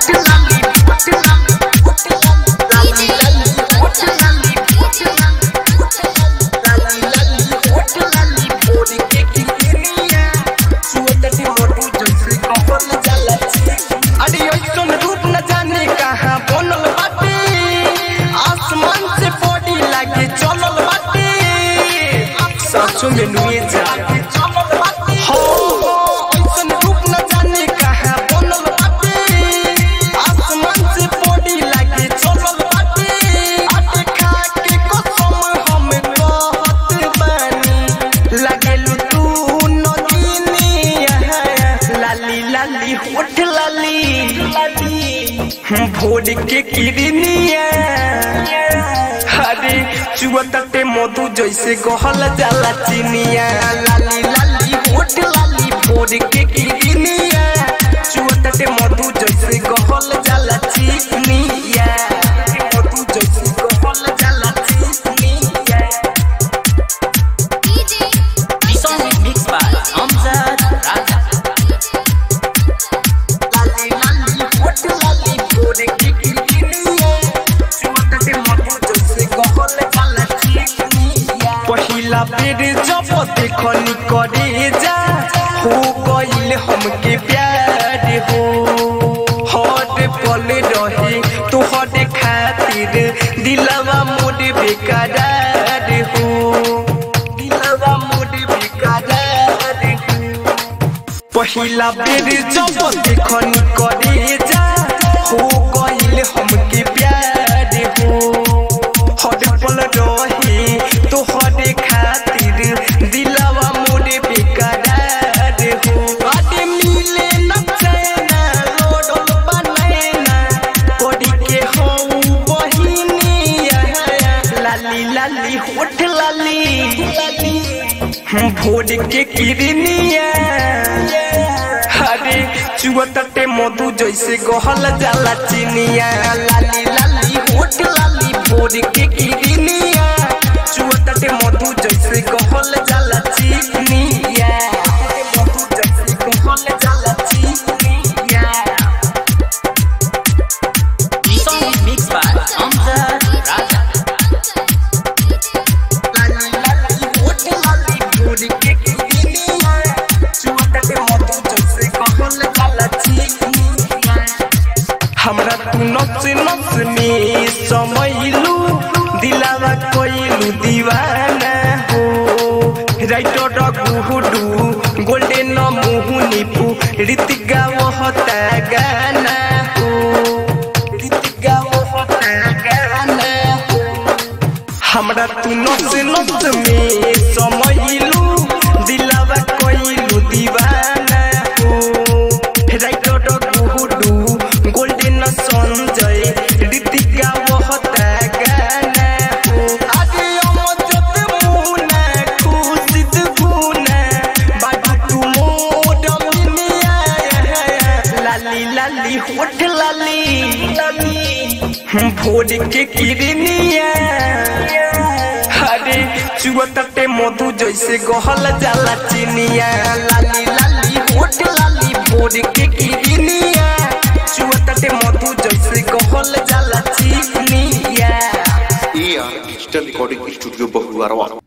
अरे ऐसन रूप न जाने कहाँ बनल बाटे आसमान से बॉडी लागे चलल बाटे सचो में नुए जा हो हो, ऐसन रूप न जाने कहाँ बनल बाटे आसमान से बॉडी लागे चलल बाटे आटे खा के कसम हम कहत बानी लागेलु तू नगिनिया लाली लाली होठ लाली भोर के किरनिया हरे चुअतटे मधु जैसे गहल जाला चिनिया लाली लाली होठ लाली भोर के किरनिया चुअतटे मधु जैसे गहल जाला चिनिया मधु जैसे गहल जाला चिनिया The song is mixed by Amjad Raja. लाली लाली होठ लाली भोर के किरनिया चुअतटे मधु जैसे गहल जाला चिनिया पहिला बेर जब देखनी करे जा हो गइल हमके प्यार हो हर पल रहे तोहर खातिर दिलवा मोर बेकरार हो दिलवा मोर बेकरार हो पहिला बेर जब देखनी करे जा हो गइल हमके प्यार हो हर पल रहे तोहरे खातिर दिलवा मोरे बेकरार हो अरे मिले न चैना रोडल बनैना पड़ी के हो बहिनिया लाली लाली होठ लाली भोर के किरनिया हरे चुअतटे मधु जैसे गहल जाला चिनिया लाली लाली होठ लाली भोर के किरनिया चुअतटे मधु जैसे गहल जाला चिनिया मधु जैसे गहल जाला चिनिया The song is mixed by Amjad Raja. लाली लाली होठ लाली भोर के किरनिया चुअतटे मधु जैसे गहल जाला चिनिया हमरा तू नस नस में समैलू दिलावा कोइलू दीवाना हो राइटर गुहुडू गोल्डन मुहुनिपू ऋतिक गावहता गाना हो ऋतिक गावहता गाना हो हमरा तू नस नस में समैलू दिलावा कोइलू दीवाना हो राइटर गुहुडू गोल्डन संजय ऋतिका वहता गाना हो आगे अमजद मुना खुशिद गुना बाजू तू मोड मिनिया लाली लाली होठ लाली लाली भोर के किरनिया हरे चुअतटे मधु जैसे गहल जाला चिनिया लाली लाली होठ लाली भोर के किरनिया चुअतटे मधु जैसे गहल जाला चिनिया AR Digital Recording Studio Bahuarwa.